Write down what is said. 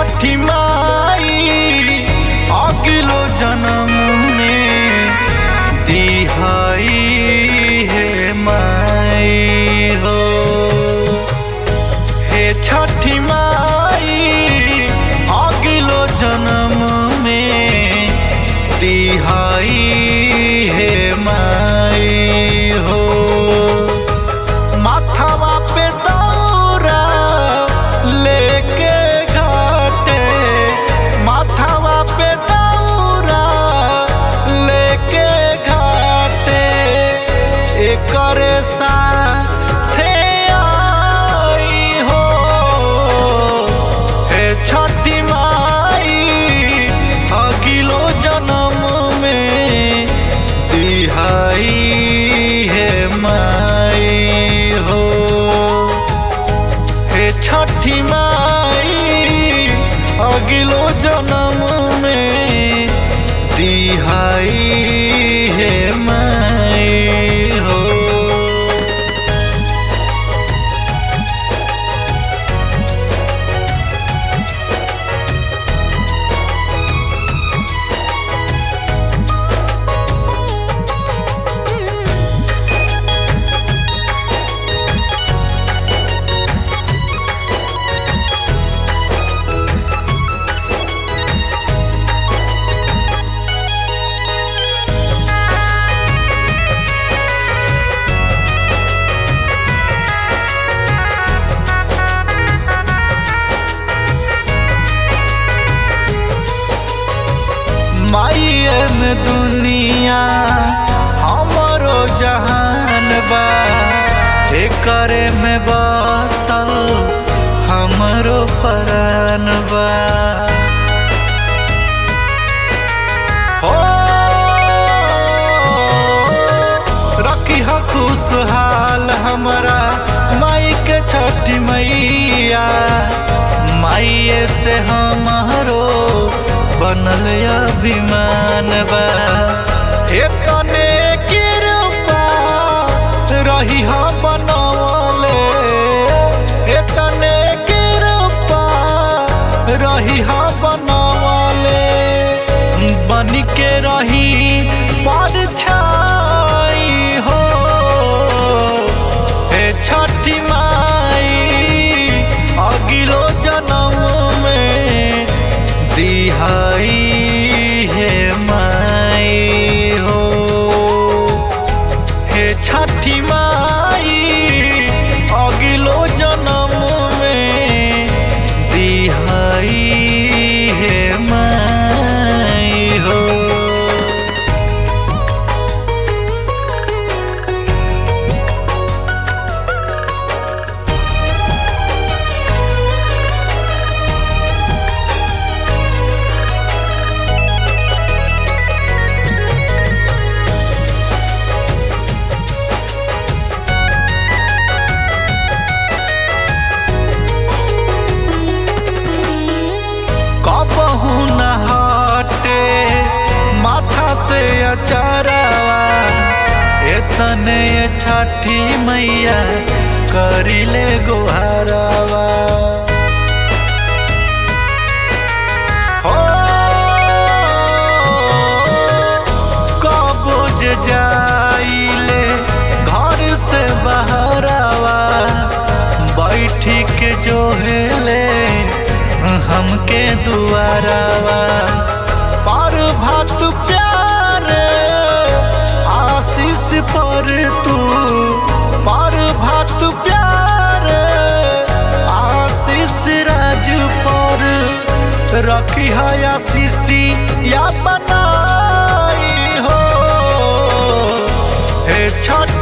छठी माई अगिलो जन्म में दिहाई है माई हो हे छठी माई अगिलो जन्म में दिहाई है माई हो माथावा पे दौरा लेके घाटे माथावा पे दौरा लेके घाटे एकरे साथे आई हो हे छठी माई अगिलो जन्म में दिहाई है माई हो हे छठी माई अगिलो जन्म में दिहाई है माई हो माइए में दुनिया हमरो जहान बा एकरे में बसल हमरो परान बा हो रखी हो खुशहाल हमरा माई के छठी मैया माइए से हमारो बनल अभिमान बा एतने कृपा रही हो बनवले एतने कृपा रही हो बनवले बन के रही पर छाई हो हे छठी माई अगिलो जन्म में दिहाई है माई हो हे छठी माई अगिलो जन्म में दिहाई है माई हो कबहू न हटे माथा से अचारावा एतने छठी मैया करिले गोहारावा हो कबोज जाइले घर से बहरावा बैठी के जो हेले हमके दुआरावा पर भात प्यारे आशीष पर तू पर भात प्यारे आशीष राज पर रखी है आशीषी या बनाई हो हे छठ